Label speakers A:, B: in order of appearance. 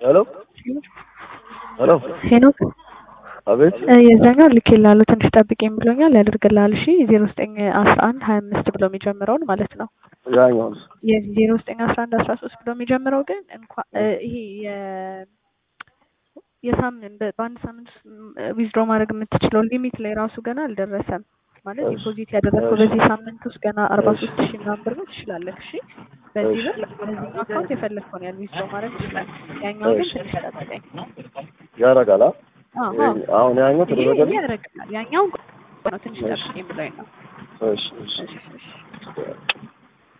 A: ሄሎ ሄሎ
B: ሄኖክ
A: አቤት
B: የዛኛው ልኬልሃለሁ ትንሽ ጠብቀኝ ብሎኛል ያደርግልሃል እሺ ዜሮ ዘጠኝ አስራ አንድ ሀያ አምስት ብሎ የሚጀምረውን ማለት ነው
A: ያኛውስ
B: የዜሮ ዘጠኝ አስራ አንድ አስራ ሶስት ብሎ የሚጀምረው ግን እንኳን ይሄ የ የሳምንት በአንድ ሳምንት ውስጥ ዊዝድሮ ማድረግ የምትችለው ሊሚት ላይ ራሱ ገና አልደረሰም ማለት ዲፖዚት ያደረግከው በዚህ ሳምንት ውስጥ ገና አርባ ሶስት ሺህ ምናምን ብር ነው ትችላለህ እሺ በዚህ ብር በዚህኛው አካውንት የፈለግከውን ያህል ዊዝድሮ ማድረግ ትችላለህ ያኛው ግን ትንሽ ጠብቀኝ
A: ያደርጋል አ?
B: አዎ
A: አሁን ያኛው
B: ይሄ
A: ተደረገልኝ
B: ያደርግልሃል ያኛው ነው ትንሽ ጠብቀኝ ብሎኝ ነው
A: እሺ እሺ
B: እሺ እሺ